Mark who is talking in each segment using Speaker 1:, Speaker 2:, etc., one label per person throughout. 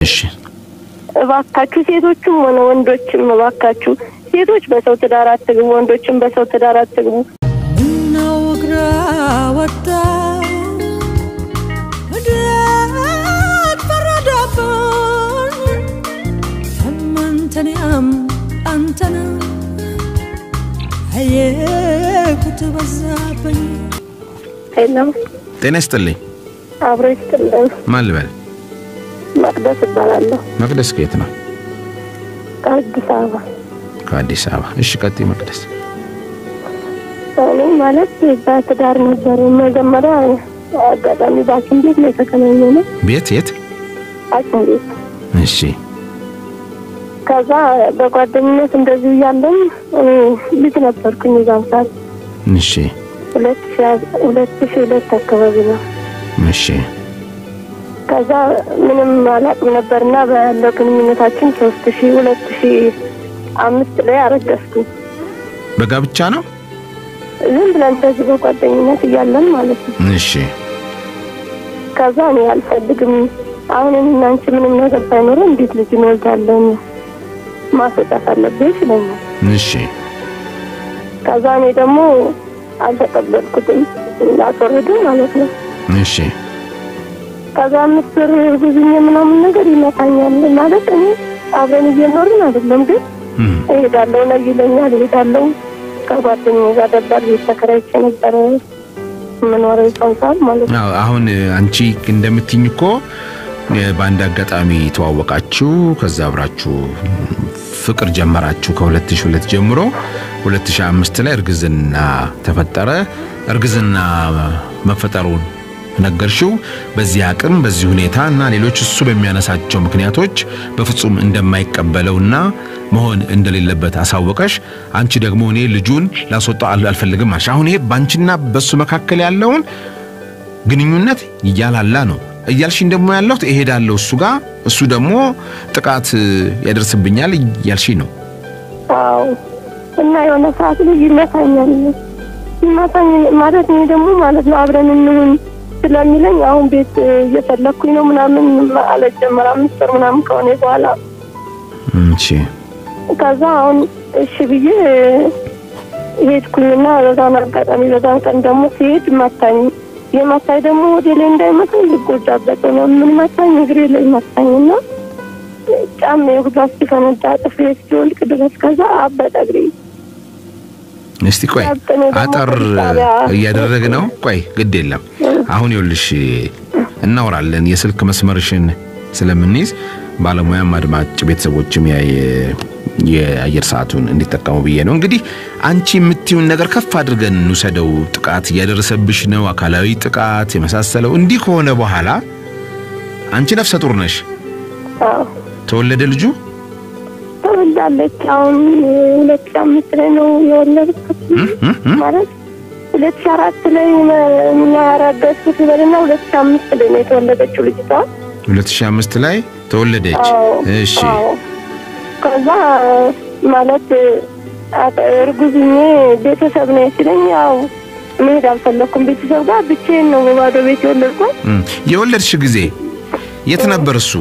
Speaker 1: እሺ
Speaker 2: እባካችሁ ሴቶችም ሆነ ወንዶችም እባካችሁ ሴቶች በሰው ትዳር አትግቡ፣ ወንዶችም በሰው ትዳር አትግቡ።
Speaker 3: ምነው እግራ ወጣ እዳት ፈረደብን ሰመንተንያም አንተን አየኩት በዛብኝ
Speaker 2: የለም
Speaker 1: ጤና ይስጥልኝ።
Speaker 2: አብሮ ይስጥልን።
Speaker 1: ማን ልበል?
Speaker 2: መቅደስ እባላለሁ
Speaker 1: መቅደስ ከየት ነው?
Speaker 2: ከአዲስ አበባ።
Speaker 1: ከአዲስ አበባ። እሺ ቀጥይ መቅደስ።
Speaker 2: እኔ ማለት በትዳር ነበር መጀመሪያ አጋጣሚ በሐኪም ቤት ነው የተገናኘነው።
Speaker 1: ቤት የት?
Speaker 2: ሐኪም ቤት
Speaker 1: እሺ
Speaker 2: ከዛ በጓደኝነት እንደዚህ እያለን እኔ ልጅ ነበርኩኝ የዛን ሰዓት
Speaker 1: እሺ
Speaker 2: ሁለት ሺ- ሁለት ሺ ሁለት አካባቢ ነው።
Speaker 1: እሺ
Speaker 2: ከዛ ምንም አላውቅም ነበርና ባለው ግንኙነታችን ሶስት ሺ ሁለት ሺ አምስት ላይ አረገዝኩኝ።
Speaker 1: በጋብቻ ነው?
Speaker 2: ዝም ብለን እንደዚህ በጓደኝነት እያለን ማለት ነው።
Speaker 1: እሺ
Speaker 2: ከዛ እኔ አልፈልግም አሁን እኔና አንቺ ምንም ነገር ሳይኖረን እንዴት ልጅ እንወልዳለን? ማስወጣት አለብሽ ይለኛል።
Speaker 1: እሺ
Speaker 2: ከዛ እኔ ደግሞ አልተቀበልኩትም ላስወርዱ ማለት ነው።
Speaker 1: እሺ
Speaker 2: ከዛ አምስት ወር ጉዝኝ ምናምን ነገር ይመታኛል ማለት እኔ አብረን እየኖርን አይደለም ግን
Speaker 1: እም፣
Speaker 2: እሄዳለሁ ነው ይለኛል። እሄዳለሁ ከጓደኛዬ ጋር ደባል ቤት ተከራይቼ ነበረ የምኖረው ይጸንሳል ማለት ነው።
Speaker 1: አዎ፣ አሁን አንቺ እንደምትኝ እኮ እ፣ በአንድ አጋጣሚ ተዋወቃችሁ፣ ከዛ አብራችሁ ፍቅር ጀመራችሁ ከ2002 ጀምሮ 2005 ላይ እርግዝና ተፈጠረ። እርግዝና መፈጠሩን ነገርሽው። በዚህ አቅም በዚህ ሁኔታ እና ሌሎች እሱ በሚያነሳቸው ምክንያቶች በፍጹም እንደማይቀበለውና መሆን እንደሌለበት አሳወቀሽ። አንቺ ደግሞ እኔ ልጁን ላስወጣው አል- አልፈልግም አልሽ። አሁን ይሄ ባንቺና በሱ መካከል ያለውን ግንኙነት እያላላ ነው እያልሽኝ ደግሞ ያለሁት እሄዳለሁ እሱ ጋር እሱ ደግሞ ጥቃት ያደርስብኛል እያልሽኝ ነው።
Speaker 2: አዎ እና የሆነ ሰዓት ላይ ይመታኛል። ይመታኝ ማለት እኔ ደግሞ ማለት ነው አብረን እንሁን ስለሚለኝ አሁን ቤት እየፈለግኩኝ ነው ምናምን ማለት ጀመረ። አምስት ወር ምናምን ከሆነ በኋላ
Speaker 1: እሺ
Speaker 2: ከዛ አሁን እሺ ብዬ ሄድኩኝና በዛን አጋጣሚ በዛን ቀን ደግሞ ሲሄድ መታኝ። የመታኝ ደግሞ ወደ ላይ እንዳይመታኝ ልጎዳበት ነው። ምን መታኝ? እግሬ ላይ መታኝና ጫማ የሁላ እስኪፈነዳ ጥፍሬ እስኪወልቅ ድረስ ከዛ አበጠ እግሬ።
Speaker 1: እስቲ ቆይ
Speaker 2: ያብጠኔ ደግሞ
Speaker 1: አጠር
Speaker 2: ፖሊስ ጣቢያ
Speaker 1: እያደረግ ነው። ቆይ ግድ የለም አሁን ይኸውልሽ እናወራለን። የስልክ መስመርሽን ስለምንይዝ ባለሙያም አድማጭ ቤተሰቦችም ያ የ- የአየር ሰዓቱን እንዲጠቀሙ ብዬ ነው። እንግዲህ አንቺ የምትዩን ነገር ከፍ አድርገን እንውሰደው። ጥቃት እያደረሰብሽ ነው፣ አካላዊ ጥቃት የመሳሰለው። እንዲህ ከሆነ በኋላ አንቺ ነፍሰ ጡር ነሽ።
Speaker 2: አዎ
Speaker 1: ተወለደ ልጁ
Speaker 2: ተወልዳለች። አሁን ሁለት ሺህ አምስት ላይ ነው የወለድኩት
Speaker 1: እም፣ እም፣ እም።
Speaker 2: ማለት ሁለት ሺህ አራት ላይ ያረገዝኩት ይበልና ሁለት ሺህ አምስት ላይ ነው የተወለደችው ልጅቷ።
Speaker 1: 2005 ላይ ተወለደች።
Speaker 2: አዎ
Speaker 1: እሺ
Speaker 2: አዎ። ከዛ ማለት አጠ- እርጉዝኜ ቤተሰብ ነው ሲለኝ ያው መሄድ አልፈለኩም። ቤተሰብ ጋር ብቻዬን ነው በባዶ ቤት የወለድኩት።
Speaker 1: እም። የወለድሽ ጊዜ የት ነበር እሱ?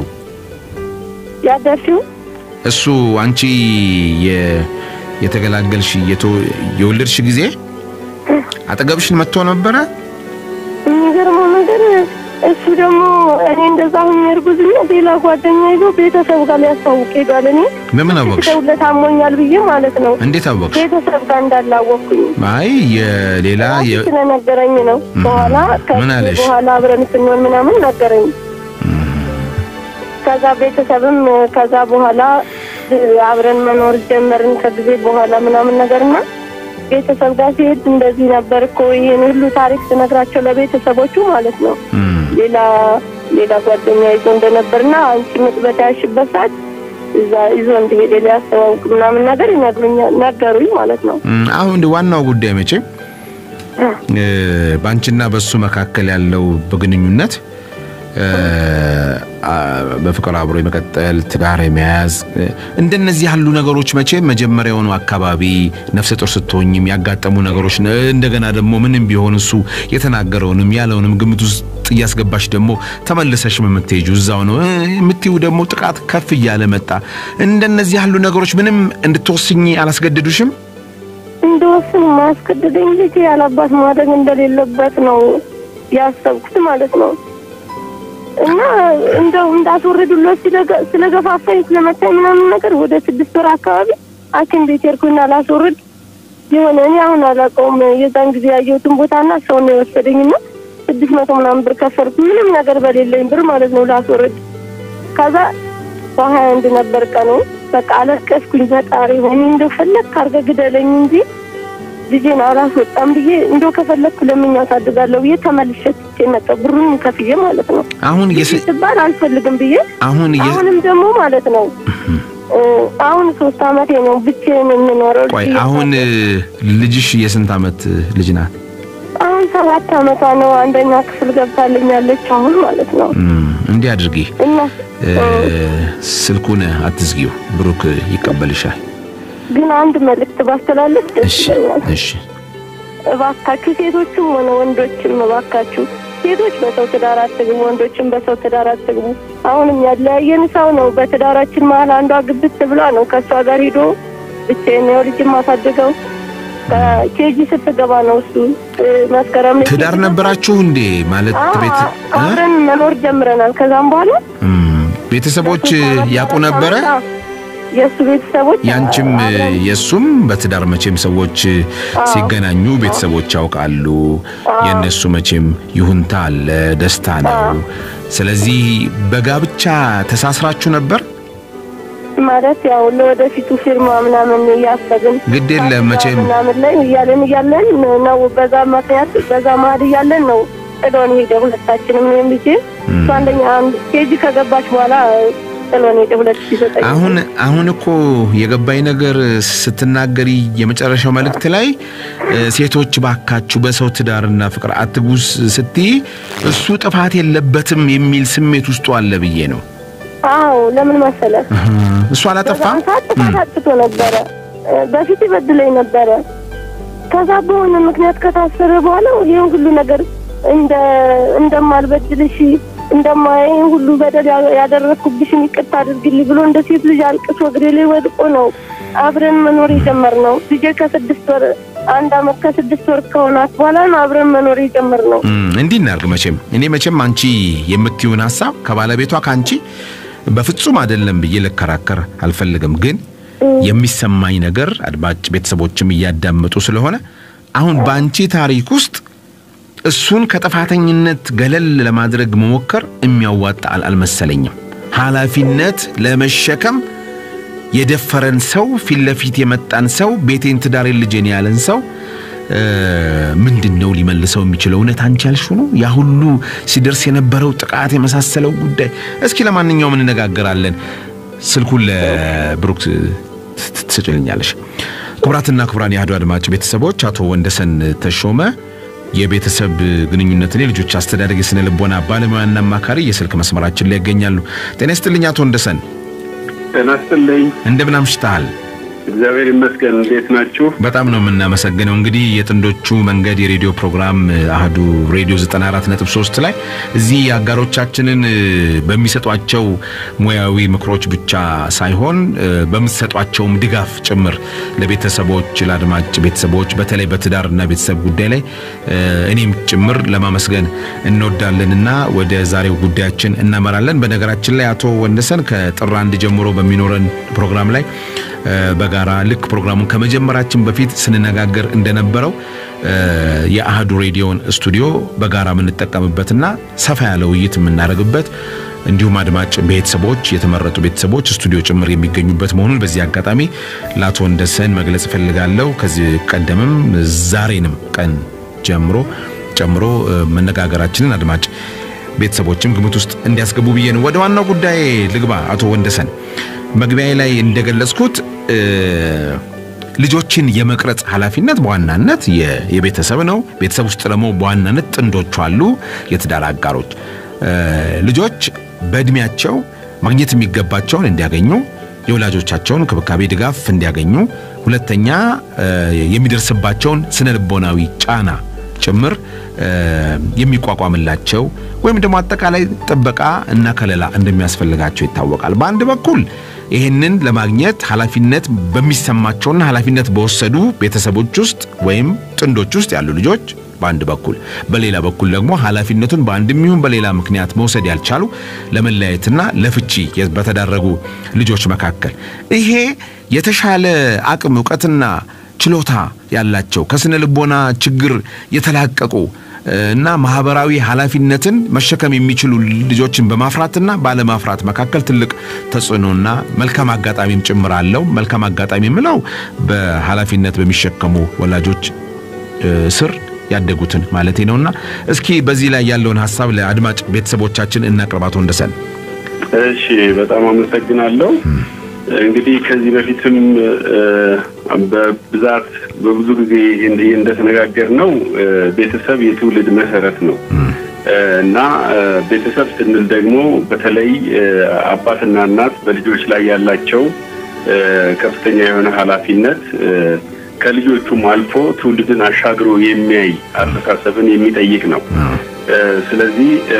Speaker 2: ያደርሽው
Speaker 1: እሱ አንቺ የ- የተገላገልሽ የቶ- የወለድሽ ጊዜ አጠገብሽን መጥቶ ነበረ?
Speaker 2: የሚገርመው ነገር እሱ ደግሞ እኔ እንደዛ ሁኝ እርጉዝኛ ሌላ ጓደኛ ይዞ ቤተሰብ ጋር ሊያስታውቅ ሄዷል። እኔ
Speaker 1: በምን አወቅሽ?
Speaker 2: ደውለት አሞኛል ብዬ ማለት ነው
Speaker 1: እንዴት አወቅሽ?
Speaker 2: ቤተሰብ ጋር እንዳላወቅኩኝ
Speaker 1: አይ የሌላ የ-
Speaker 2: ስለነገረኝ ነው። በኋላ
Speaker 1: ምን
Speaker 2: ከዚህ
Speaker 1: አለሽ?
Speaker 2: በኋላ አብረን ስንሆን ምናምን ነገረኝ። ከዛ ቤተሰብም ከዛ በኋላ አብረን መኖር ጀመርን ከጊዜ በኋላ ምናምን ነገርና ቤተሰብ ጋር ሲሄድ እንደዚህ ነበር እኮ ይህን ሁሉ ታሪክ ስነግራቸው ለቤተሰቦቹ ማለት ነው
Speaker 1: እም፣
Speaker 2: ሌላ ሌላ ጓደኛ ይዞ እንደነበርና አንቺ ምጥ በተያዝሽበት ሰዓት እዛ ይዞ እንደሄደ ሊያስተዋውቅ ምናምን ነገር ይነግሩኛል ነገሩኝ ማለት ነው።
Speaker 1: እም፣ አሁን እንደ ዋናው ጉዳይ መቼም እ፣ በአንቺና በሱ መካከል ያለው በግንኙነት እ፣ አ፣ በፍቅር አብሮ የመቀጠል ትዳር የመያዝ እ፣ እንደነዚህ ያሉ ነገሮች መቼም መጀመሪያውኑ አካባቢ ነፍሰ ጡር ስትሆኝም ያጋጠሙ ነገሮች ነ- እንደገና ደግሞ ምንም ቢሆን እሱ የተናገረውንም ያለውንም ግምት ውስጥ ውስጥ እያስገባሽ ደግሞ ተመልሰሽ የምትሄጂው እዛው ነው እ የምትይው ደግሞ ጥቃት ከፍ እያለ መጣ። እንደነዚህ ያሉ ነገሮች ምንም እንድትወስኝ አላስገደዱሽም?
Speaker 2: እንደወስን ማያስገድደኝ ልጅ ያላባት ማደግ እንደሌለበት ነው ያሰብኩት ማለት ነው። እና እንደው እንዳስወርዱለት ስለገ- ስለገፋፋኝ ስለመታኝ ምናምን ነገር ወደ ስድስት ወር አካባቢ ሐኪም ቤት ሄድኩና ላስወርድ የሆነ እኔ አሁን አላውቀውም የዛን ጊዜ ያየሁትን ቦታና ሰው ነው የወሰደኝና ስድስት መቶ ምናምን ብር ከፈልኩ ምንም ነገር በሌለኝ ብር ማለት ነው ላስወርድ። ከዛ በሀያ አንድ ነበር ቀኑ። በቃ አለቀስኩኝ። ፈጣሪ ሆይ እንደው ፈለግ ካርገ ግደለኝ እንጂ ልጄን አላስወጣም ብዬ እንደው ከፈለግኩ ለምኛ አሳድጋለሁ ብዬ ተመልሼ ትቼ መጣሁ። ብሩን ከፍዬ ማለት ነው።
Speaker 1: አሁን የስ-
Speaker 2: ስባል አልፈልግም ብዬ
Speaker 1: አሁን የ-
Speaker 2: አሁንም ደግሞ ማለት ነው እ አሁን ሶስት አመቴ ነው ብቻዬን የምኖረው።
Speaker 1: ቆይ
Speaker 2: ልጄ
Speaker 1: አሁን እ፣ ልጅሽ የስንት ዓመት ልጅ ናት?
Speaker 2: አሁን ሰባት አመቷ ነው። አንደኛ ክፍል ገብታልኛለች አሁን ማለት ነው።
Speaker 1: እም፣ እንዲህ አድርጊ
Speaker 2: እና
Speaker 1: እ፣
Speaker 2: እ
Speaker 1: ስልኩን አትዝጊው፣ ብሩክ ይቀበልሻል።
Speaker 2: ግን አንድ መልእክት ባስተላለፍ ደስ
Speaker 1: እሺ
Speaker 2: ይለኛል።
Speaker 1: እሺ
Speaker 2: እባካችሁ ሴቶችም ሆነ ወንዶችም እባካችሁ ሴቶች በሰው ትዳር አትግቡ፣ ወንዶችም በሰው ትዳር አትግቡ። አሁንም ያለያየን ሰው ነው። በትዳራችን መሀል አንዷ ግብት ብሏ ነው ከእሷ ጋር ሂዶ ብቻዬን ነው ልጅ ማሳድገው ከኬጂ ስትገባ ነው እሱ እ፣ መስከረም ላይ
Speaker 1: ትዳር ነበራችሁ እንዴ? ማለት
Speaker 2: አዎ፣
Speaker 1: ቤት እ?
Speaker 2: አብረን መኖር ጀምረናል። ከዛም በኋላ
Speaker 1: እም፣ ቤተሰቦች ያውቁ ነበረ?
Speaker 2: የእሱ ቤተሰቦች
Speaker 1: ያንቺም
Speaker 2: አብረን
Speaker 1: የእሱም በትዳር መቼም ሰዎች ሲገናኙ ቤተሰቦች ያውቃሉ። የእነሱ መቼም ይሁንታ አለ፣ ደስታ ነው። ስለዚህ በጋብቻ ተሳስራችሁ ነበር?
Speaker 2: ማለት ያው ለወደፊቱ ፊርማ ምናምን እያሰብን
Speaker 1: ግድ የለም መቼም
Speaker 2: ምናምን ላይ እያለን እያለን ነው በዛ ምክንያት በዛ መሀል እያለን ነው ጥሎን ሄደ። ሁለታችንም እኔም ልጄ እሱ አንደኛ አንድ ኬጂ ከገባች በኋላ ጥሎን ሄደ። ሁለት ሺህ ዘጠኝ
Speaker 1: አሁን አሁን እኮ የገባኝ ነገር ስትናገሪ የመጨረሻው መልእክት ላይ እ፣ ሴቶች ባካችሁ በሰው ትዳርና ፍቅር አትግቡ ስትይ እሱ ጥፋት የለበትም የሚል ስሜት ውስጡ አለ ብዬ ነው።
Speaker 2: አዎ ለምን መሰለ
Speaker 1: እህ፣ እሱ አላጠፋም።
Speaker 2: በዛን ሰዓት ጥፋት አጥፍቶ ነበረ። እ፣ በፊት ይበድለኝ ነበረ። ከዛ በሆነ ምክንያት ከታሰረ በኋላ ይህን ሁሉ ነገር እንደ እንደማልበድልሽ እንደማይን ሁሉ በደል ያ- ያደረግኩብሽን ይቅርታ አድርግልኝ ብሎ እንደ ሴት ልጅ አልቅሶ እግሬ ላይ ወድቆ ነው አብረን መኖር የጀመርነው። ልጄ ከስድስት ወር አንድ አመት ከስድስት ወር ከሆናት በኋላ ነው አብረን መኖር የጀመርነው።
Speaker 1: እም፣ እንዲህ እናርግ። መቼም እኔ መቼም አንቺ የምትይውን ሀሳብ ከባለቤቷ ከአንቺ በፍጹም አይደለም ብዬ ልከራከር አልፈልግም። ግን የሚሰማኝ ነገር አድማጭ ቤተሰቦችም እያዳመጡ ስለሆነ አሁን በአንቺ ታሪክ ውስጥ እሱን ከጥፋተኝነት ገለል ለማድረግ መሞከር የሚያዋጣ አል- አልመሰለኝም። ኃላፊነት ለመሸከም የደፈረን ሰው ፊት ለፊት የመጣን ሰው ቤቴን፣ ትዳሬን፣ ልጄን ያለን ሰው እ፣ ምንድን ነው ሊመልሰው የሚችለው? እውነት አንቺ ያልሽው ነው? ያ ሁሉ ሲደርስ የነበረው ጥቃት የመሳሰለው ጉዳይ። እስኪ ለማንኛውም እንነጋገራለን። ስልኩን ለብሩክ ት- ት- ትሰጭልኛለሽ። ክቡራትና ክቡራን የአህዱ አድማጭ ቤተሰቦች አቶ ወንደሰን ተሾመ የቤተሰብ ግንኙነትን የልጆች አስተዳደግ የስነ ልቦና ባለሙያና አማካሪ የስልክ መስመራችን ላይ ይገኛሉ። ጤና ይስጥልኝ አቶ ወንደሰን፣
Speaker 4: ጤና ይስጥልኝ።
Speaker 1: እንደምን አምሽተሃል?
Speaker 4: እግዚአብሔር ይመስገን። እንዴት ናችሁ?
Speaker 1: በጣም ነው የምናመሰግነው። እንግዲህ የጥንዶቹ መንገድ የሬዲዮ ፕሮግራም አህዱ ሬዲዮ 94.3 ላይ እዚህ አጋሮቻችንን እ፣ በሚሰጧቸው ሙያዊ ምክሮች ብቻ ሳይሆን እ፣ በምትሰጧቸውም ድጋፍ ጭምር ለቤተሰቦች ለአድማጭ ቤተሰቦች በተለይ በትዳርና ቤተሰብ ጉዳይ ላይ እ፣ እኔም ጭምር ለማመስገን እንወዳለንና ወደ ዛሬው ጉዳያችን እናመራለን። በነገራችን ላይ አቶ ወንደሰን ከጥር አንድ ጀምሮ በሚኖረን ፕሮግራም ላይ እ፣ በጋራ ልክ ፕሮግራሙን ከመጀመራችን በፊት ስንነጋገር እንደነበረው እ፣ የአህዱ ሬዲዮን ስቱዲዮ በጋራ የምንጠቀምበትና ሰፋ ያለ ውይይት የምናደርግበት እንዲሁም አድማጭ ቤተሰቦች የተመረጡ ቤተሰቦች ስቱዲዮ ጭምር የሚገኙበት መሆኑን በዚህ አጋጣሚ ለአቶ ወንደሰን መግለጽ እፈልጋለሁ። ከዚህ ቀደምም ዛሬንም ቀን ጀምሮ ጨምሮ እ፣ መነጋገራችንን አድማጭ ቤተሰቦችም ግምት ውስጥ እንዲያስገቡ ብዬ ነው። ወደ ዋናው ጉዳይ ልግባ። አቶ ወንደሰን መግቢያ ላይ እንደገለጽኩት እ፣ ልጆችን የመቅረጽ ኃላፊነት በዋናነት የ- የቤተሰብ ነው። ቤተሰብ ውስጥ ደግሞ በዋናነት ጥንዶቹ አሉ፣ የትዳር አጋሮች። እ፣ ልጆች በእድሜያቸው ማግኘት የሚገባቸውን እንዲያገኙ የወላጆቻቸውን ክብካቤ፣ ድጋፍ እንዲያገኙ፣ ሁለተኛ እ፣ የሚደርስባቸውን ስነ ልቦናዊ ጫና ጭምር እ፣ የሚቋቋምላቸው ወይም ደግሞ አጠቃላይ ጥበቃ እና ከለላ እንደሚያስፈልጋቸው ይታወቃል። በአንድ በኩል ይህንን ለማግኘት ኃላፊነት በሚሰማቸውና ኃላፊነት በወሰዱ ቤተሰቦች ውስጥ ወይም ጥንዶች ውስጥ ያሉ ልጆች በአንድ በኩል፣ በሌላ በኩል ደግሞ ኃላፊነቱን በአንድም ይሁን በሌላ ምክንያት መውሰድ ያልቻሉ ለመለያየትና ለፍቺ በተዳረጉ ልጆች መካከል ይሄ የተሻለ አቅም እውቀትና ችሎታ ያላቸው ከስነ ልቦና ችግር የተላቀቁ እ፣ እና ማህበራዊ ኃላፊነትን መሸከም የሚችሉ ልጆችን በማፍራትና ባለማፍራት መካከል ትልቅ ተጽዕኖና መልካም አጋጣሚም ጭምር አለው። መልካም አጋጣሚ የምለው በኃላፊነት በሚሸከሙ ወላጆች እ፣ ስር ያደጉትን ማለቴ ነውና እስኪ በዚህ ላይ ያለውን ሀሳብ ለአድማጭ ቤተሰቦቻችን እናቅርባቶ እንደሰን
Speaker 4: እሺ፣ በጣም አመሰግናለሁ። እንግዲህ ከዚህ በፊትም እ፣ በብዛት በብዙ ጊዜ እንዲህ እንደተነጋገር ነው ቤተሰብ የትውልድ መሰረት ነው እ፣ እና እ፣ ቤተሰብ ስንል ደግሞ በተለይ እ፣ አባትና እናት በልጆች ላይ ያላቸው እ፣ ከፍተኛ የሆነ ኃላፊነት እ፣ ከልጆቹም አልፎ ትውልድን አሻግሮ የሚያይ አስተሳሰብን የሚጠይቅ ነው። እ፣ ስለዚህ እ፣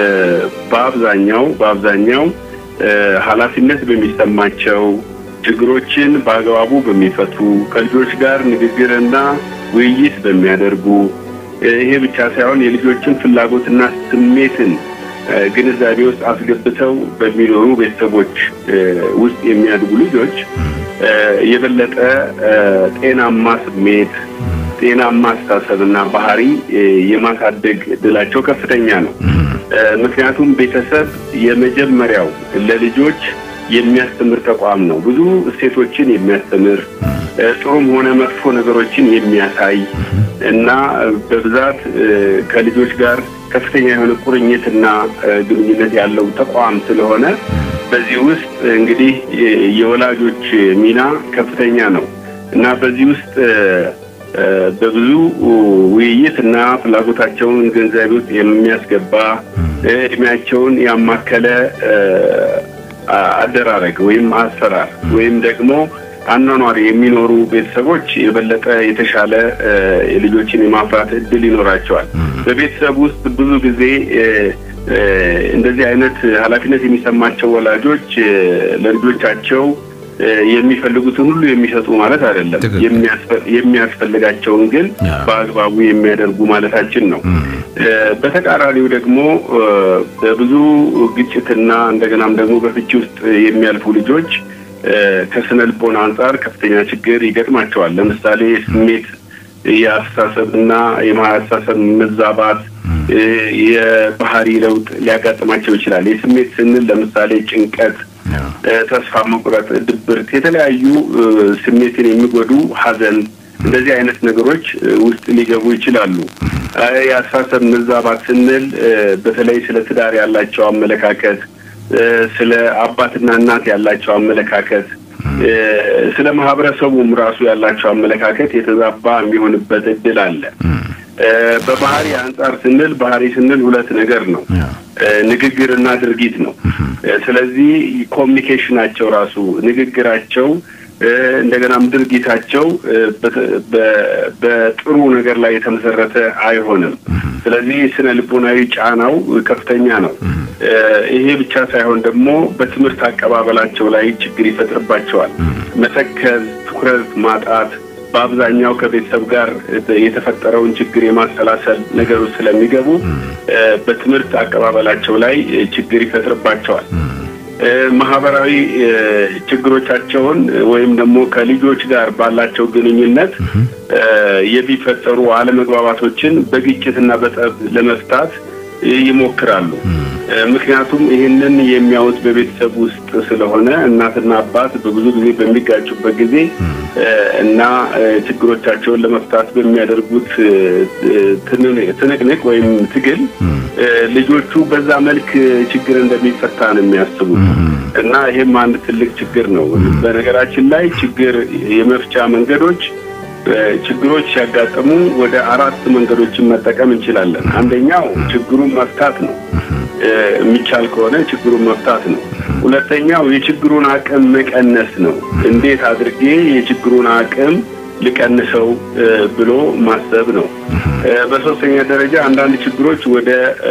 Speaker 4: በአብዛኛው በአብዛኛው እ፣ ኃላፊነት በሚሰማቸው ችግሮችን በአግባቡ በሚፈቱ ከልጆች ጋር ንግግርና ውይይት በሚያደርጉ እ፣ ይሄ ብቻ ሳይሆን የልጆችን ፍላጎትና ስሜትን እ፣ ግንዛቤ ውስጥ አስገብተው በሚኖሩ ቤተሰቦች እ፣ ውስጥ የሚያድጉ ልጆች እ፣ የበለጠ እ፣ ጤናማ ስሜት ጤናማ አስተሳሰብና ባህሪ እ፣ የማሳደግ እድላቸው ከፍተኛ ነው። እ፣ ምክንያቱም ቤተሰብ የመጀመሪያው ለልጆች የሚያስተምር ተቋም ነው። ብዙ እሴቶችን የሚያስተምር እ፣ ጥሩም ሆነ መጥፎ ነገሮችን የሚያሳይ እና በብዛት እ፣ ከልጆች ጋር ከፍተኛ የሆነ ቁርኝትና እ፣ ግንኙነት ያለው ተቋም ስለሆነ በዚህ ውስጥ እንግዲህ የ- የወላጆች ሚና ከፍተኛ ነው እና በዚህ ውስጥ እ፣ እ፣ በብዙ ውይይት እና ፍላጎታቸውን ገንዘብ ውስጥ የሚያስገባ እ፣ እድሜያቸውን ያማከለ እ፣ አ- አደራረግ ወይም አሰራር ወይም ደግሞ አኗኗር የሚኖሩ ቤተሰቦች የበለጠ የተሻለ እ፣ የልጆችን የማፍራት እድል ይኖራቸዋል። በቤተሰብ ውስጥ ብዙ ጊዜ እ፣ እ፣ እንደዚህ አይነት ኃላፊነት የሚሰማቸው ወላጆች እ፣ ለልጆቻቸው እ፣ የሚፈልጉትን ሁሉ የሚሰጡ ማለት አይደለም።
Speaker 1: ትክክል።
Speaker 4: የሚያስፈ- የሚያስፈልጋቸውን ግን
Speaker 1: ያ።
Speaker 4: በአግባቡ የሚያደርጉ ማለታችን ነው። እ፣ በተቃራኒው ደግሞ እ፣ በብዙ ግጭትና እንደገናም ደግሞ በፍቺ ውስጥ የሚያልፉ ልጆች እ፣ ከስነ ልቦና አንጻር ከፍተኛ ችግር ይገጥማቸዋል። ለምሳሌ የስሜት የአስተሳሰብና የማስተሳሰብ መዛባት እ፣ የባህሪ ለውጥ ሊያጋጥማቸው ይችላል። የስሜት ስንል ለምሳሌ ጭንቀት፣ እ፣ ተስፋ መቁረጥ፣ ድብርት፣ የተለያዩ እ፣ ስሜትን የሚጎዱ ሐዘን እንደዚህ አይነት ነገሮች እ፣ ውስጥ ሊገቡ ይችላሉ። እ፣ የአስተሳሰብ መዛባት ስንል እ፣ በተለይ ስለ ትዳር ያላቸው አመለካከት እ፣ ስለ አባትና እናት ያላቸው አመለካከት እ፣ ስለ ማህበረሰቡም ራሱ ያላቸው አመለካከት የተዛባ የሚሆንበት እድል አለ። እ፣ በባህሪ አንጻር ስንል ባህሪ ስንል ሁለት ነገር ነው። እ፣ ንግግርና ድርጊት ነው። እ፣ ስለዚህ ኮሚኒኬሽናቸው ራሱ ንግግራቸው እ፣ እንደገናም ድርጊታቸው እ፣ በተ- በ- በጥሩ ነገር ላይ የተመሰረተ አይሆንም። ስለዚህ ስነ ልቦናዊ ጫናው ከፍተኛ ነው። እ፣ ይሄ ብቻ ሳይሆን ደግሞ በትምህርት አቀባበላቸው ላይ ችግር ይፈጥርባቸዋል። መተከዝ፣ ትኩረት ማጣት በአብዛኛው ከቤተሰብ ጋር የተፈጠረውን ችግር የማሰላሰል ነገሮች ስለሚገቡ እ፣ በትምህርት አቀባበላቸው ላይ እ፣ ችግር ይፈጥርባቸዋል። እ፣ ማህበራዊ እ፣ ችግሮቻቸውን ወይም ደግሞ ከልጆች ጋር ባላቸው ግንኙነት እ፣ የሚፈጠሩ አለመግባባቶችን በግጭትና በጠብ ለመፍታት እ፣ ይሞክራሉ። እ፣ ምክንያቱም ይህንን የሚያዩት በቤተሰብ ውስጥ ስለሆነ እናትና አባት በብዙ ጊዜ በሚጋጩበት ጊዜ እ፣ እና እ፣ ችግሮቻቸውን ለመፍታት በሚያደርጉት እ፣ እ፣ ትን- ትንቅንቅ ወይም ትግል እ፣ ልጆቹ በዛ መልክ ችግር እንደሚፈታ ነው የሚያስቡት እና ይህም አንድ ትልቅ ችግር ነው። በነገራችን ላይ ችግር የመፍቻ መንገዶች እ፣ ችግሮች ሲያጋጥሙ ወደ አራት መንገዶችን መጠቀም እንችላለን። አንደኛው ችግሩን መፍታት ነው። እ፣ የሚቻል ከሆነ ችግሩን መፍታት ነው። ሁለተኛው የችግሩን አቅም መቀነስ ነው። እንዴት አድርጌ የችግሩን አቅም ልቀንሰው ብሎ ማሰብ ነው። በሶስተኛ ደረጃ አንዳንድ ችግሮች ወደ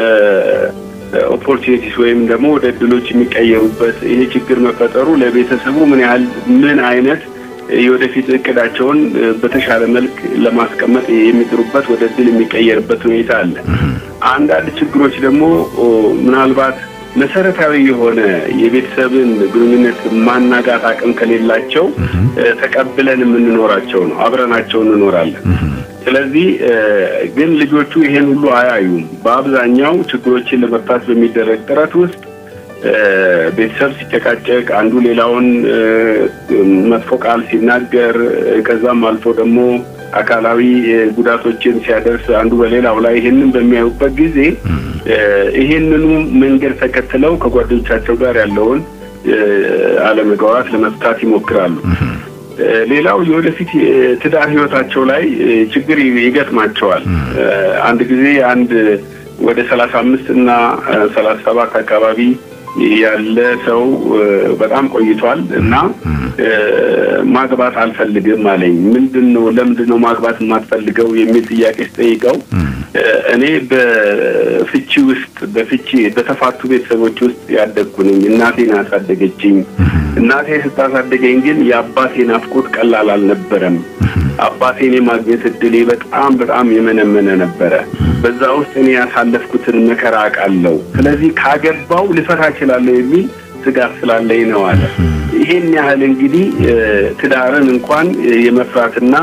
Speaker 4: ኦፖርቹኒቲስ ወይም ደግሞ ወደ እድሎች የሚቀየሩበት ይሄ ችግር መፈጠሩ ለቤተሰቡ ምን ያህል ምን አይነት የወደፊት እቅዳቸውን በተሻለ መልክ ለማስቀመጥ የሚጥሩበት ወደ እድል የሚቀየርበት ሁኔታ አለ። አንዳንድ ችግሮች ደግሞ ምናልባት መሰረታዊ የሆነ የቤተሰብን ግንኙነት ማናጋት አቅም ከሌላቸው ተቀብለን የምንኖራቸው ነው። አብረናቸው እንኖራለን። ስለዚህ ግን ልጆቹ ይሄን ሁሉ አያዩም። በአብዛኛው ችግሮችን ለመፍታት በሚደረግ ጥረት ውስጥ ቤተሰብ ሲጨቃጨቅ፣ አንዱ ሌላውን መጥፎ ቃል ሲናገር፣ ከዛም አልፎ ደግሞ አካላዊ ጉዳቶችን ሲያደርስ አንዱ በሌላው ላይ ይህንን በሚያዩበት ጊዜ ይህንኑ መንገድ ተከትለው ከጓደኞቻቸው ጋር ያለውን አለመግባባት ለመፍታት ይሞክራሉ። ሌላው የወደፊት ትዳር ህይወታቸው ላይ ችግር ይገጥማቸዋል። አንድ ጊዜ አንድ ወደ ሰላሳ አምስት እና ሰላሳ ሰባት አካባቢ ያለ ሰው በጣም ቆይቷል እና ማግባት አልፈልግም አለኝ። ምንድን ነው ለምንድን ነው ማግባት የማትፈልገው የሚል ጥያቄ ስጠይቀው እኔ በፍቺ ውስጥ በፍቺ በተፋቱ ቤተሰቦች ውስጥ ያደግኩ ነኝ። እናቴን አሳደገችኝ። እናቴ ስታሳደገኝ ግን የአባቴ ናፍቆት ቀላል አልነበረም። አባቴን የማግኘት እድሌ በጣም በጣም የመነመነ ነበረ። በዛ ውስጥ እኔ ያሳለፍኩትን መከራ አውቃለሁ። ስለዚህ ካገባው ልፈታ እችላለሁ የሚል ስጋት ስላለኝ ነው አለ። ይሄን ያህል እንግዲህ ትዳርን እንኳን የመፍራትና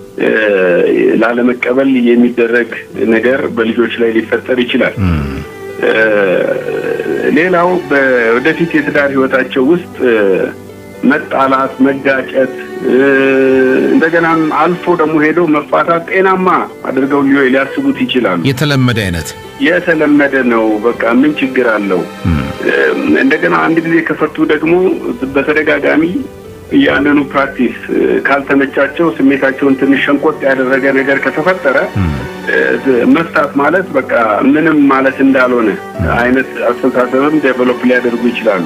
Speaker 4: ላለመቀበል የሚደረግ ነገር በልጆች ላይ ሊፈጠር ይችላል። ሌላው ወደፊት የትዳር ህይወታቸው ውስጥ መጣላት፣ መጋጨት እንደገናም አልፎ ደግሞ ሄደው መፋታት ጤናማ አድርገው ሊያስቡት ይችላሉ።
Speaker 1: የተለመደ አይነት
Speaker 4: የተለመደ ነው። በቃ ምን ችግር አለው? እንደገና አንድ ጊዜ ከፈቱ ደግሞ በተደጋጋሚ ያንኑ ፕራክቲስ ካልተመቻቸው ስሜታቸውን ትንሽ ሸንቆጥ ያደረገ ነገር ከተፈጠረ መፍታት ማለት በቃ ምንም ማለት እንዳልሆነ አይነት አስተሳሰብም ዴቨሎፕ ሊያደርጉ ይችላሉ።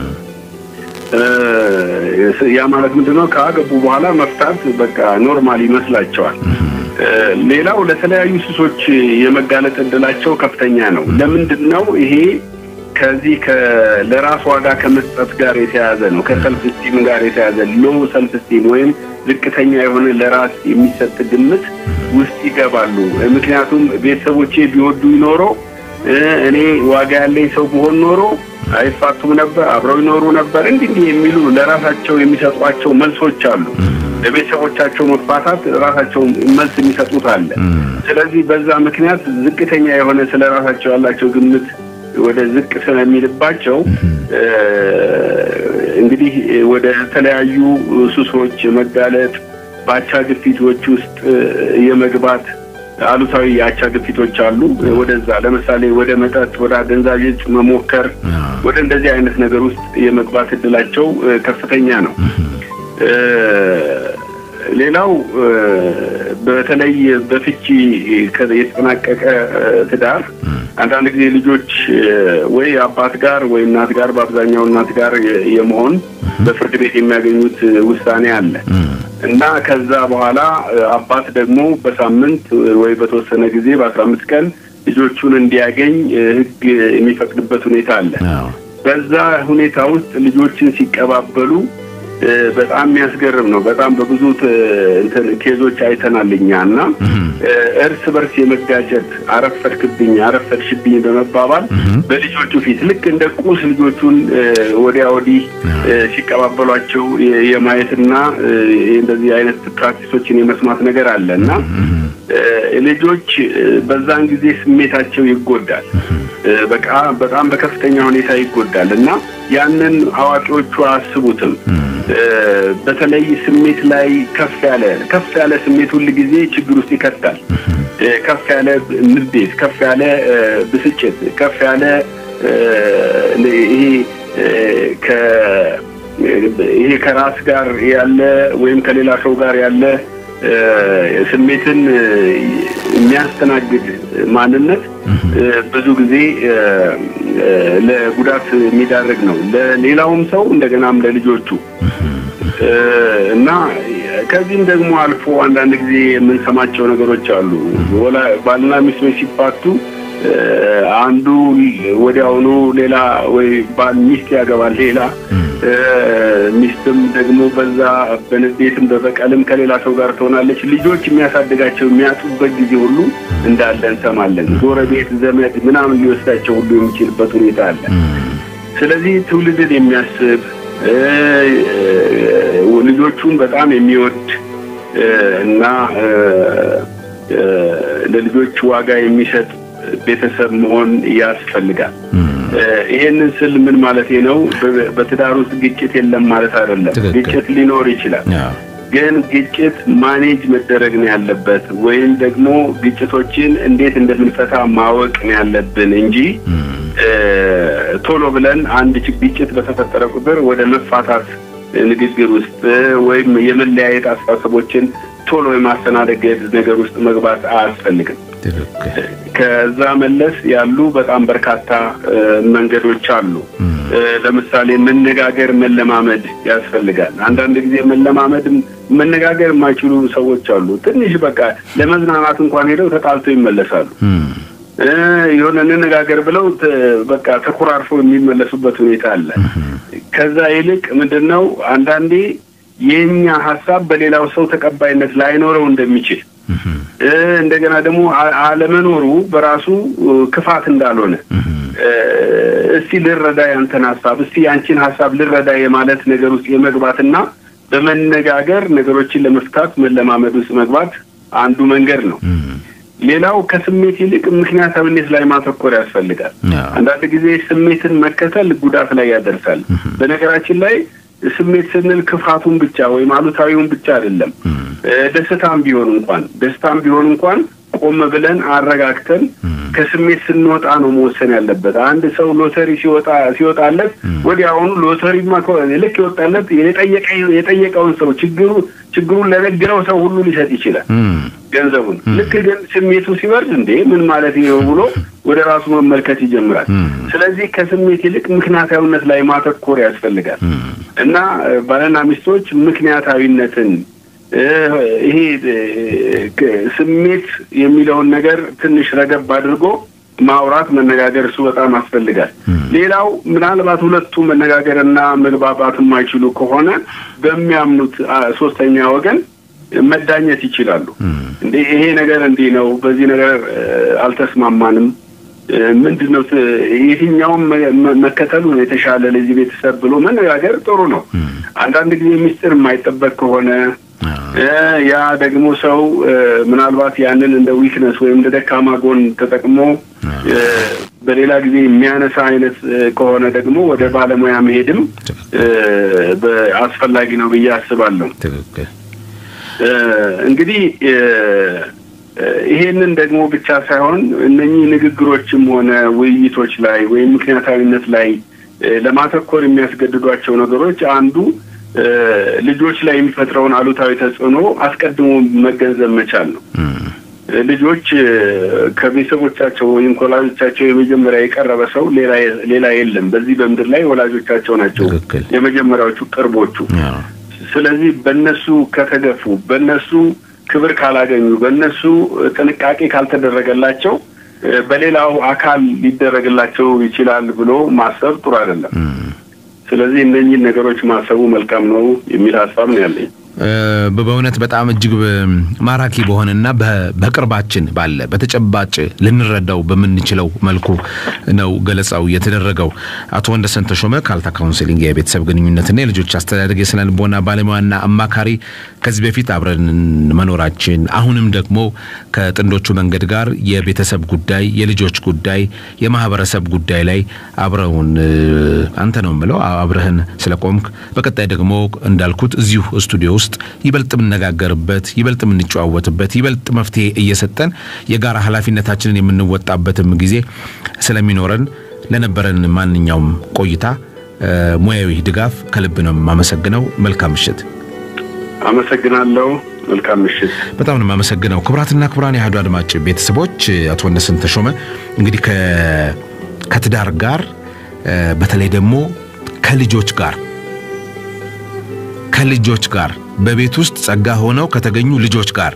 Speaker 4: ያ ማለት ምንድነው? ካገቡ በኋላ መፍታት በቃ ኖርማል ይመስላቸዋል። ሌላው ለተለያዩ ሱሶች የመጋለጥ እድላቸው ከፍተኛ ነው። ለምንድን ነው ይሄ? ከዚህ ለራስ ዋጋ ከመስጠት ጋር የተያያዘ ነው። ከሰልፍ ስቲም ጋር የተያያዘ ሎ ሰልፍ ስቲም ወይም ዝቅተኛ የሆነ ለራስ የሚሰጥ ግምት ውስጥ ይገባሉ። ምክንያቱም ቤተሰቦቼ ቢወዱ ኖሮ እኔ ዋጋ ያለኝ ሰው ብሆን ኖሮ አይፋቱም ነበር፣ አብረው ይኖሩ ነበር። እንዲህ እንዲህ የሚሉ ለራሳቸው የሚሰጧቸው መልሶች አሉ። ለቤተሰቦቻቸው መፋታት ራሳቸው መልስ የሚሰጡት አለ። ስለዚህ በዛ ምክንያት ዝቅተኛ የሆነ ስለ ራሳቸው ያላቸው ግምት ወደ ዝቅ ስለሚልባቸው እንግዲህ ወደ ተለያዩ ሱሶች የመጋለጥ በአቻ ግፊቶች ውስጥ የመግባት አሉታዊ የአቻ ግፊቶች አሉ። ወደዛ ለምሳሌ ወደ መጠጥ፣ ወደ አደንዛዥ እጽ መሞከር፣ ወደ እንደዚህ አይነት ነገር ውስጥ የመግባት እድላቸው ከፍተኛ ነው። ሌላው በተለይ በፍቺ የተጠናቀቀ ትዳር አንዳንድ ጊዜ ልጆች ወይ አባት ጋር ወይ እናት ጋር በአብዛኛው እናት ጋር የመሆን በፍርድ ቤት የሚያገኙት ውሳኔ አለ እና ከዛ በኋላ አባት ደግሞ በሳምንት ወይ በተወሰነ ጊዜ በአስራ አምስት ቀን ልጆቹን እንዲያገኝ ሕግ የሚፈቅድበት ሁኔታ አለ። በዛ ሁኔታ ውስጥ ልጆችን ሲቀባበሉ በጣም የሚያስገርም ነው። በጣም በብዙ እንትን ኬዞች አይተናል እኛ እና እርስ በርስ የመጋጨት አረፈድክብኝ፣ አረፈድሽብኝ በመባባል በልጆቹ ፊት ልክ እንደ ቁስ ልጆቹን ወዲያ ወዲህ ሲቀባበሏቸው የማየትና እንደዚህ አይነት ፕራክቲሶችን የመስማት ነገር አለ እና ልጆች በዛን ጊዜ ስሜታቸው ይጎዳል። በቃ በጣም በከፍተኛ ሁኔታ ይጎዳል እና ያንን አዋቂዎቹ አያስቡትም። በተለይ ስሜት ላይ ከፍ ያለ ከፍ ያለ ስሜት ሁል ጊዜ ችግር ውስጥ ይከታል። ከፍ ያለ ንዴት፣ ከፍ ያለ ብስጭት፣ ከፍ ያለ ይሄ ይሄ ከራስ ጋር ያለ ወይም ከሌላ ሰው ጋር ያለ ስሜትን የሚያስተናግድ ማንነት ብዙ ጊዜ እ፣ ለጉዳት የሚዳርግ ነው ለሌላውም ሰው እንደገናም ለልጆቹ እ፣ እና ከዚህም ደግሞ አልፎ አንዳንድ ጊዜ የምንሰማቸው ነገሮች አሉ። ወላ- ባልና ሚስቶች ሲፋቱ እ፣ አንዱ ወዲያውኑ ሌላ ወይ ባል ሚስት ያገባል ሌላ እ፣ ሚስትም ደግሞ በዛ በንዴትም በበቀልም ከሌላ ሰው ጋር ትሆናለች። ልጆች የሚያሳድጋቸው የሚያጡበት ጊዜ ሁሉ እንዳለ እንሰማለን። ጎረቤት፣ ዘመድ ምናምን ሊወስዳቸው ሁሉ የሚችልበት ሁኔታ አለ። ስለዚህ ትውልድን የሚያስብ እ፣ እ፣ ልጆቹን በጣም የሚወድ እ፣ እና እ፣ እ፣ ለልጆች ዋጋ የሚሰጥ ቤተሰብ መሆን ያስፈልጋል። እ፣ ይሄንን ስል ምን ማለቴ ነው? በ- በትዳር ውስጥ ግጭት የለም ማለት አይደለም።
Speaker 1: ትክክል።
Speaker 4: ግጭት ሊኖር ይችላል።
Speaker 1: አዎ።
Speaker 4: ግን ግጭት ማኔጅ መደረግ ነው ያለበት፣ ወይም ደግሞ ግጭቶችን እንዴት እንደምንፈታ ማወቅ ነው ያለብን እንጂ እ፣ ቶሎ ብለን አንድ ች- ግጭት በተፈጠረ ቁጥር ወደ መፋታት ንግግር ውስጥ እ፣ ወይም የመለያየት አስተሳሰቦችን ቶሎ የማስተናደገድ ነገር ውስጥ መግባት አያስፈልግም።
Speaker 1: ትክክል።
Speaker 4: ከዛ መለስ ያሉ በጣም በርካታ እ፣ መንገዶች አሉ። እ፣ ለምሳሌ መነጋገር መለማመድ ያስፈልጋል። አንዳንድ ጊዜ መለማመድም መነጋገር የማይችሉ ሰዎች አሉ። ትንሽ በቃ ለመዝናናት እንኳን ሄደው ተጣልተው ይመለሳሉ።
Speaker 1: እም፣
Speaker 4: እ፣ የሆነ እንነጋገር ብለው ተ- በቃ ተኮራርፈው የሚመለሱበት ሁኔታ አለ። ከዛ ይልቅ ምንድን ነው አንዳንዴ የኛ ሀሳብ በሌላው ሰው ተቀባይነት ላይኖረው እንደሚችል እ፣ እንደገና ደግሞ አ- አለመኖሩ በራሱ እ፣ ክፋት እንዳልሆነ እ፣ እስቲ ልረዳ ያንተን ሀሳብ እስቲ ያንቺን ሀሳብ ልረዳ የማለት ነገር ውስጥ የመግባትና በመነጋገር ነገሮችን ለመፍታት መለማመድ ውስጥ መግባት አንዱ መንገድ ነው። ሌላው ከስሜት ይልቅ ምክንያታዊነት ላይ ማተኮር ያስፈልጋል።
Speaker 1: አዎ።
Speaker 4: አንዳንድ ጊዜ ስሜትን መከተል ጉዳት ላይ ያደርሳል። በነገራችን ላይ ስሜት ስንል ክፋቱን ብቻ ወይም አሉታዊውን ብቻ አይደለም። እ፣ ደስታም ቢሆን እንኳን ደስታም ቢሆን እንኳን ቆም ብለን አረጋግተን ከስሜት ስንወጣ ነው መወሰን ያለበት። አንድ ሰው ሎተሪ ሲወጣ ሲወጣለት ወዲያውኑ ሎተሪማ ከሆነ ልክ ይወጣለት የጠየቀ የጠየቀውን ሰው ችግሩ ችግሩን ለነገረው ሰው ሁሉ ሊሰጥ ይችላል
Speaker 1: እም፣
Speaker 4: ገንዘቡን። ልክ ግን ስሜቱ ሲበርድ እንዴ ምን ማለት ነው ብሎ ወደ ራሱ መመልከት ይጀምራል። ስለዚህ ከስሜት ይልቅ ምክንያታዊነት ላይ ማተኮር ያስፈልጋል እና እ፣ ባልና ሚስቶች ምክንያታዊነትን እ፣ ይሄ እ፣ ክ- ስሜት የሚለውን ነገር ትንሽ ረገብ አድርጎ ማውራት መነጋገር እሱ በጣም ያስፈልጋል። ሌላው ምናልባት ሁለቱ መነጋገርና መግባባት የማይችሉ ከሆነ በሚያምኑት አ፣ ሶስተኛ ወገን መዳኘት ይችላሉ። እንዴ ይሄ ነገር እንዲህ ነው፣ በዚህ ነገር እ፣ አልተስማማንም እ፣ ምንድን ነው ት- የትኛውም መ- መ- መከተሉ ነው የተሻለ ለዚህ ቤተሰብ ብሎ መነጋገር ጥሩ ነው። አንዳንድ ጊዜ ሚስጥር የማይጠበቅ ከሆነ እ፣ ያ ደግሞ ሰው እ፣ ምናልባት ያንን እንደ ዊክነስ ወይም እንደ ደካማ ጎን ተጠቅሞ እ፣ በሌላ ጊዜ የሚያነሳ አይነት እ፣ ከሆነ ደግሞ ወደ ባለሙያ መሄድም እ፣ በ- አስፈላጊ ነው ብዬ አስባለሁ።
Speaker 1: ትክክል።
Speaker 4: እ፣ እንግዲህ እ፣ እ፣ ይሄንን ደግሞ ብቻ ሳይሆን እነኚህ ንግግሮችም ሆነ ውይይቶች ላይ ወይም ምክንያታዊነት ላይ እ፣ ለማተኮር የሚያስገድዷቸው ነገሮች አንዱ እ፣ ልጆች ላይ የሚፈጥረውን አሉታዊ ተጽዕኖ አስቀድሞ መገንዘብ መቻል ነው።
Speaker 1: እም፣
Speaker 4: እ፣ ልጆች እ፣ ከቤተሰቦቻቸው ወይም ከወላጆቻቸው የመጀመሪያ የቀረበ ሰው ሌላ ሌላ የለም። በዚህ በምድር ላይ ወላጆቻቸው ናቸው
Speaker 1: ትክክል።
Speaker 4: የመጀመሪያዎቹ ቅርቦቹ።
Speaker 1: አዎ።
Speaker 4: ስለዚህ በእነሱ ከተገፉ፣ በእነሱ ክብር ካላገኙ፣ በእነሱ ጥንቃቄ ካልተደረገላቸው እ፣ በሌላው አካል ሊደረግላቸው ይችላል ብሎ ማሰብ ጥሩ አይደለም። ስለዚህ እነኚህን ነገሮች ማሰቡ መልካም ነው የሚል ሀሳብ ነው ያለኝ።
Speaker 1: እ፣ በእውነት በጣም እጅግ በ- ማራኪ በሆነና በ- በቅርባችን ባለ በተጨባጭ ልንረዳው በምንችለው መልኩ ነው ገለጻው የተደረገው። አቶ ወንደሰን ተሾመ ካልታ ካውንስሊንግ የቤተሰብ ግንኙነትና የልጆች አስተዳደግ የስነ ልቦና ባለሙያና አማካሪ ከዚህ በፊት አብረን መኖራችን አሁንም ደግሞ ከጥንዶቹ መንገድ ጋር የቤተሰብ ጉዳይ፣ የልጆች ጉዳይ፣ የማህበረሰብ ጉዳይ ላይ አብረውን እ፣ አንተ ነው የምለው አብረህን ስለቆምክ በቀጣይ ደግሞ እንዳልኩት እዚሁ ስቱዲዮ ውስጥ ይበልጥ የምነጋገርበት ይበልጥ የምንጨዋወትበት ይበልጥ መፍትሄ እየሰጠን የጋራ ኃላፊነታችንን የምንወጣበትም ጊዜ ስለሚኖረን ለነበረን ማንኛውም ቆይታ እ፣ ሙያዊ ድጋፍ ከልብ ነው የማመሰግነው። መልካም ምሽት።
Speaker 4: አመሰግናለሁ። መልካም ምሽት።
Speaker 1: በጣም ነው የማመሰግነው። ክቡራትና ክቡራን የአህዱ አድማጭ ቤተሰቦች አቶ ወንደሰን ተሾመ እንግዲህ ከትዳር ጋር በተለይ ደግሞ ከልጆች ጋር ከልጆች ጋር በቤት ውስጥ ጸጋ ሆነው ከተገኙ ልጆች ጋር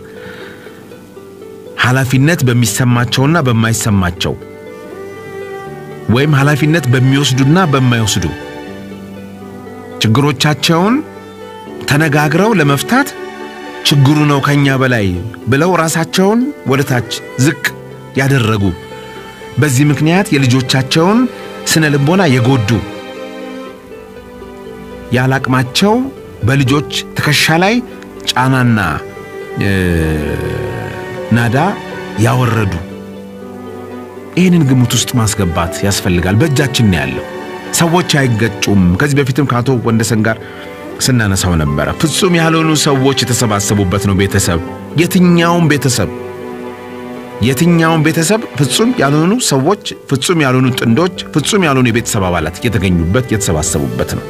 Speaker 1: ኃላፊነት በሚሰማቸውና በማይሰማቸው ወይም ኃላፊነት በሚወስዱና በማይወስዱ ችግሮቻቸውን ተነጋግረው ለመፍታት ችግሩ ነው ከኛ በላይ ብለው ራሳቸውን ወደ ታች ዝቅ ያደረጉ በዚህ ምክንያት የልጆቻቸውን ስነ ልቦና የጎዱ ያላቅማቸው በልጆች ትከሻ ላይ ጫናና ናዳ ያወረዱ ይህንን ግምት ውስጥ ማስገባት ያስፈልጋል። በእጃችን ነው ያለው። ሰዎች አይገጩም። ከዚህ በፊትም ከአቶ ወንደሰን ጋር ስናነሳው ነበረ። ፍጹም ያልሆኑ ሰዎች የተሰባሰቡበት ነው ቤተሰብ። የትኛውም ቤተሰብ የትኛውም ቤተሰብ ፍጹም ያልሆኑ ሰዎች፣ ፍጹም ያልሆኑ ጥንዶች፣ ፍጹም ያልሆኑ የቤተሰብ አባላት የተገኙበት የተሰባሰቡበት ነው።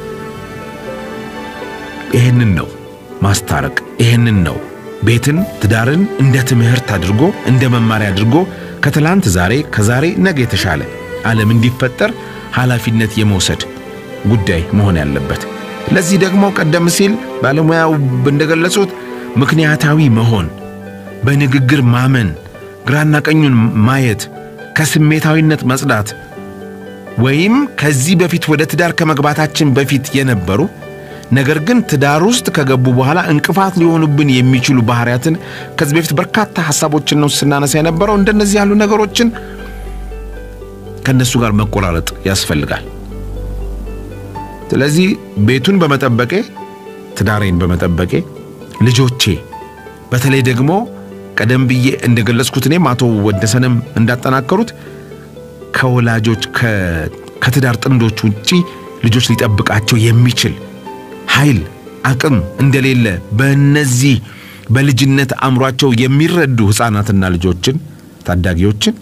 Speaker 1: ይህንን ነው ማስታረቅ። ይህንን ነው ቤትን ትዳርን እንደ ትምህርት አድርጎ እንደ መማሪያ አድርጎ ከትላንት ዛሬ ከዛሬ ነገ የተሻለ ዓለም እንዲፈጠር ኃላፊነት የመውሰድ ጉዳይ መሆን ያለበት። ለዚህ ደግሞ ቀደም ሲል ባለሙያው እንደገለጹት ምክንያታዊ መሆን፣ በንግግር ማመን፣ ግራና ቀኙን ማየት፣ ከስሜታዊነት መጽዳት ወይም ከዚህ በፊት ወደ ትዳር ከመግባታችን በፊት የነበሩ ነገር ግን ትዳር ውስጥ ከገቡ በኋላ እንቅፋት ሊሆኑብን የሚችሉ ባህሪያትን ከዚህ በፊት በርካታ ሐሳቦችን ነው ስናነሳ የነበረው። እንደነዚህ ያሉ ነገሮችን ከእነሱ ጋር መቆራረጥ ያስፈልጋል። ስለዚህ ቤቱን በመጠበቄ ትዳሬን በመጠበቄ ልጆቼ በተለይ ደግሞ ቀደም ብዬ እንደገለጽኩት እኔም አቶ ወደሰንም እንዳጠናከሩት ከወላጆች ከትዳር ጥንዶች ውጪ ልጆች ሊጠብቃቸው የሚችል ኃይል አቅም እንደሌለ በእነዚህ በልጅነት አእምሯቸው የሚረዱ ሕፃናትና ልጆችን ታዳጊዎችን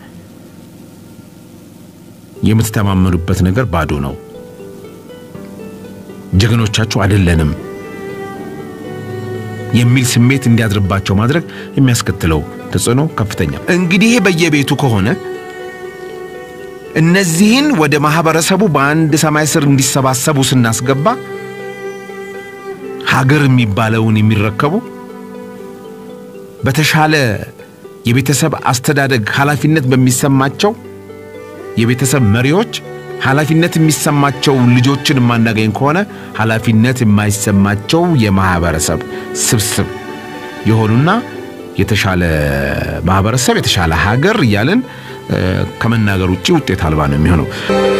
Speaker 1: የምትተማመኑበት ነገር ባዶ ነው። ጀግኖቻችሁ አይደለንም የሚል ስሜት እንዲያድርባቸው ማድረግ የሚያስከትለው ተጽዕኖ ከፍተኛ። እንግዲህ በየቤቱ ከሆነ እነዚህን ወደ ማህበረሰቡ በአንድ ሰማይ ስር እንዲሰባሰቡ ስናስገባ ሀገር የሚባለውን የሚረከቡ በተሻለ የቤተሰብ አስተዳደግ ኃላፊነት በሚሰማቸው የቤተሰብ መሪዎች ኃላፊነት የሚሰማቸው ልጆችን የማናገኝ ከሆነ ኃላፊነት የማይሰማቸው የማህበረሰብ ስብስብ የሆኑና የተሻለ ማህበረሰብ የተሻለ ሀገር እያልን ከመናገር ውጭ ውጤት አልባ ነው የሚሆነው።